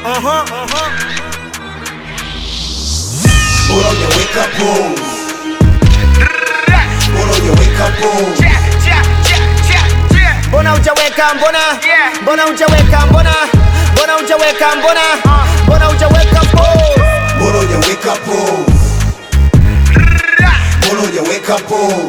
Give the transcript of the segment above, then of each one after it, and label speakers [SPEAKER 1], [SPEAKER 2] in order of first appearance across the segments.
[SPEAKER 1] Aha, aha.
[SPEAKER 2] Bora hujaweka pose. Bora hujaweka pose.
[SPEAKER 1] Mbona hujaweka mbona? Mbona hujaweka mbona? Mbona hujaweka mbona? Mbona hujaweka pose?
[SPEAKER 2] Bora hujaweka pose. Bora hujaweka pose.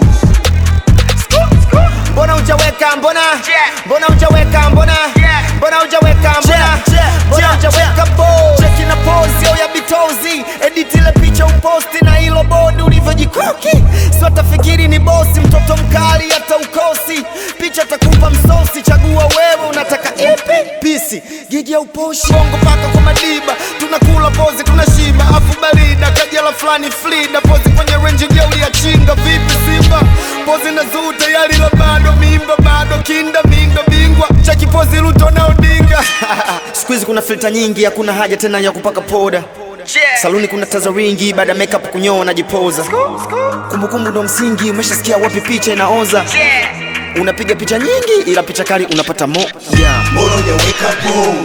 [SPEAKER 1] Mbona hujaweka mbona? Mbona hujaweka mbona? Mbona hujaweka mbona? Mbona hujaweka pose? Cheki na pose yo ya bitozi, edit ile picha uposti na hilo bodi ulivyojikoki. Sio tafikiri ni bosi, mtoto mkali hata ukosi. Picha takupa msosi, chagua wewe unataka ipi? Pisi, gigi ya uposhi, bongo paka kwa madiba. Tunakula pozi, tunashiba, afu barida kajala fulani flida, pozi kwenye range jeuli ya chinga. Vipi Simba? Pozi na zuu tayari la bado mimba bado kinda mindo bingwa cheki pozi Ruto na Odinga. Siku hizi kuna filter nyingi, hakuna haja tena ya kupaka poda. Saluni kuna taza wingi, baada ya makeup kunyoa najipoza. Kumbukumbu ndo msingi, umeshasikia wapi picha inaoza. Unapiga picha nyingi, ila picha kali unapata mo yeah.
[SPEAKER 2] Bora hujaweka pose.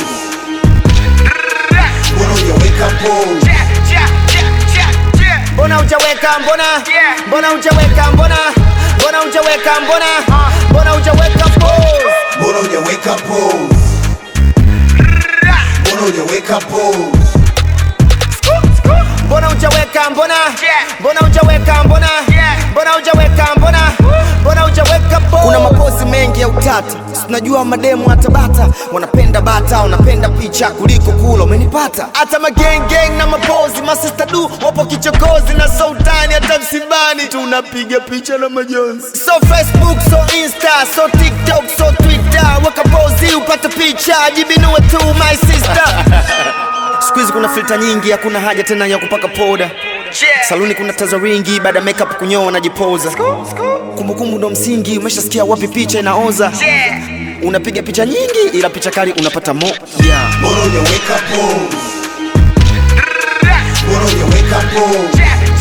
[SPEAKER 2] Bora hujaweka pose.
[SPEAKER 1] Mbona hujaweka mbona? Mbona hujaweka mbona? Mbona hujaweka mbona? Mbona hujaweka pose?
[SPEAKER 2] Bora hujaweka pose. Bora hujaweka pose.
[SPEAKER 1] Mbona hujaweka mbona? Mbona hujaweka mbona? Mbona hujaweka mbona? Mbona hujaweka pose? Kuna mapozi mengi ya utata, tunajua mademu hata bata wanapenda bata, wanapenda picha kuliko kula, umenipata? Hata mageng gang na mapozi, masista du wapo kichokozi na sultani, hata msibani tunapiga picha na majonzi. So Facebook, so Insta, so TikTok, so Twitter, weka pozi upate picha, jibinue tu my sister. Siku hizi kuna filter nyingi, hakuna haja tena ya kupaka poda. Saluni kuna taza wingi, baada ya makeup kunyoa najipoza. Kumbukumbu ndo msingi, umeshasikia wapi picha inaoza. Unapiga picha nyingi, ila picha kali unapata mo yeah.
[SPEAKER 2] Bora hujaweka pose. Bora hujaweka pose.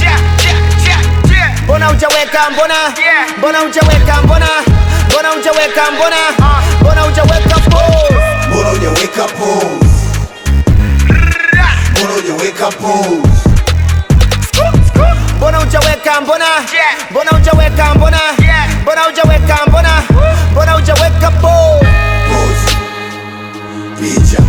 [SPEAKER 1] Mbona hujaweka mbona? Mbona hujaweka mbona? Mbona hujaweka mbona? Mbona hujaweka pose?
[SPEAKER 2] Bora hujaweka pose. Bora hujaweka pose.
[SPEAKER 1] Mbona hujaweka mbona? Mbona hujaweka mbona? Mbona hujaweka mbona? Mbona hujaweka pose?
[SPEAKER 2] Pose. Picha.